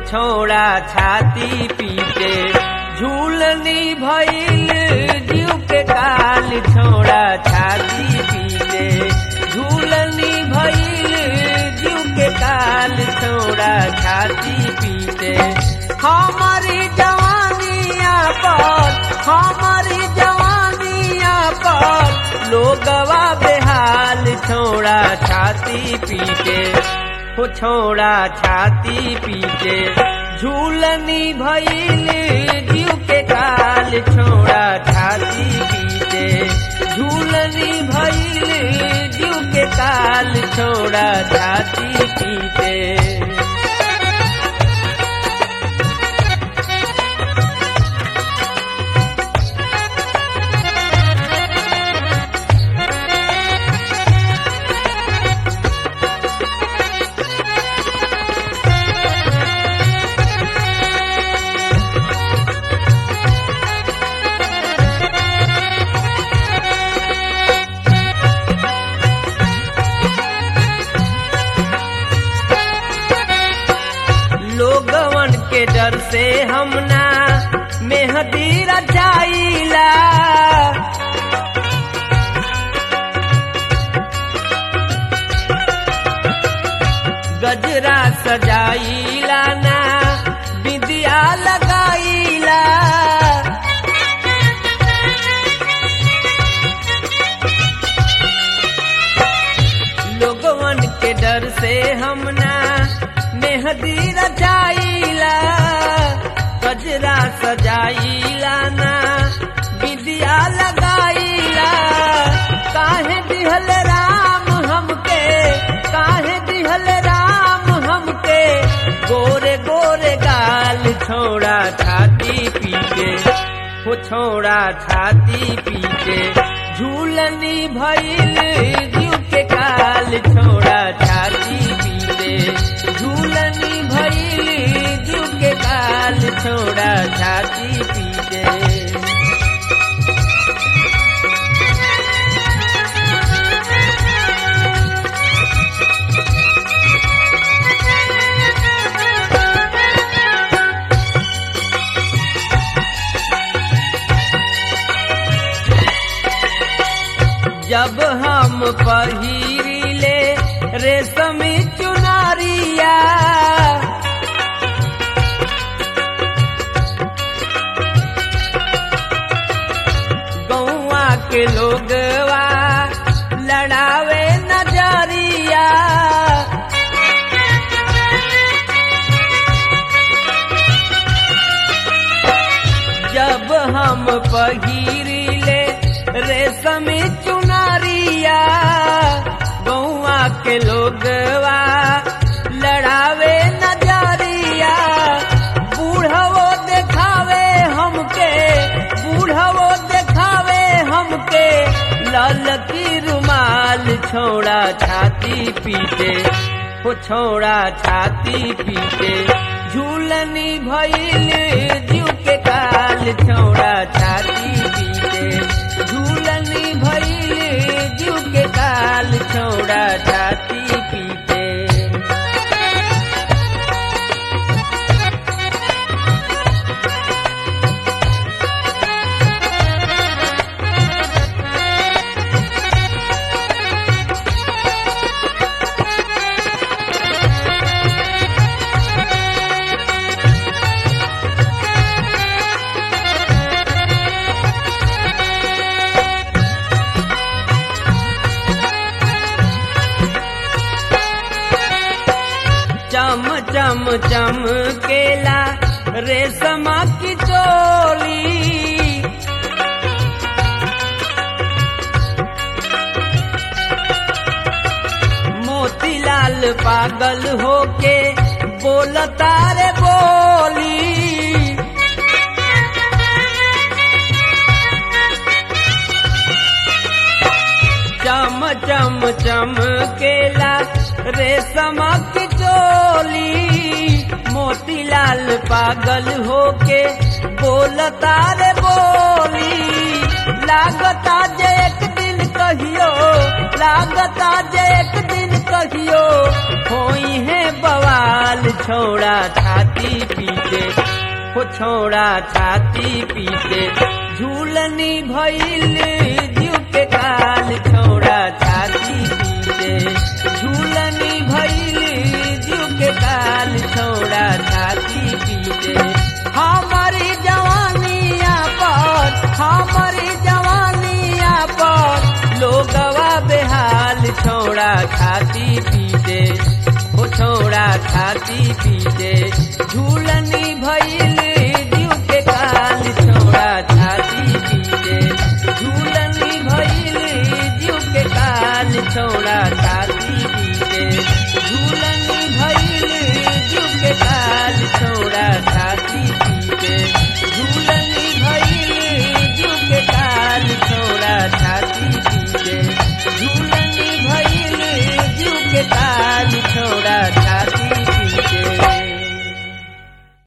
छोड़ा छाती पीटे झूलनी भइल जीव के काल छोड़ा छाती पीटे झूलनी भइल जीव के काल छोड़ा छाती पीटे हमारी जवानिया पर हमारी जवानिया पर लोगवा बेहाल छोड़ा छाती पीटे हो छोड़ा छाती पीटे झूलनी भइल जीव के काल छोड़ा छाती पीटे झूलनी भइल जीव के काल छोड़ा छाती पीटे लोगवन के डर से हम ना मेहदी रचाइला गजरा सजाइला ना बिंदिया लगाइला लोगवन के डर से हम ना मेहदी रचाइला गजरा सजाइला ना विद्या लगाइला काहे दिहल राम हमके काहे दिहल राम हमके गोरे गोरे गाल छोड़ा छाती पीटे हो छोड़ा छाती पीटे झूलनी भइल जीव के काल छोड़ा छाती पीटे झूलनी भइल जीव के काल छोड़ा छाती पीटे जब हम पहिरिले रेशमी चुनारिया गौआ के लोगवा लड़ावे नजरिया जब हम पहिरिले रेशमी चुनारिया गौआ के लोगवा लड़ावे नजरिया बूढ़वो देखावे हमके बूढ़वो देखावे हमके लाल की रुमाल छोड़ा छाती पीटे हो छोड़ा छाती पीटे झूलनी भइल जीव के काल छोड़ा छाती पीटे झूलनी भइल जीव के काल छोड़ा छाती पीटे चम चम चम केला रेशमा की चोली मोतीलाल पागल होके बोलता रे बोली चम चम चम केला रेशमा की चोली मोतीलाल पागल होके बोलता रे बोली लागता जे एक दिन कहियो लागता जे एक दिन कहियो कहियो होई है बवाल छोड़ा छाती पीटे हो छोड़ा छाती पीटे झूलनी भइल जीव के काल छोड़ा छाती पीटे झूलनी भइल जीव के काल छोड़ा छाती पीटे हमारी जवानिया पर हमारी जवानिया पर लोगवा बेहाल छोड़ा छाती पीटे हो छोड़ा छाती पीटे झूलनी भइल जीव के काल छोड़ा छाती पीटे झूलनी भइल जीव के काल छोड़ा छाती पीटे झूलनी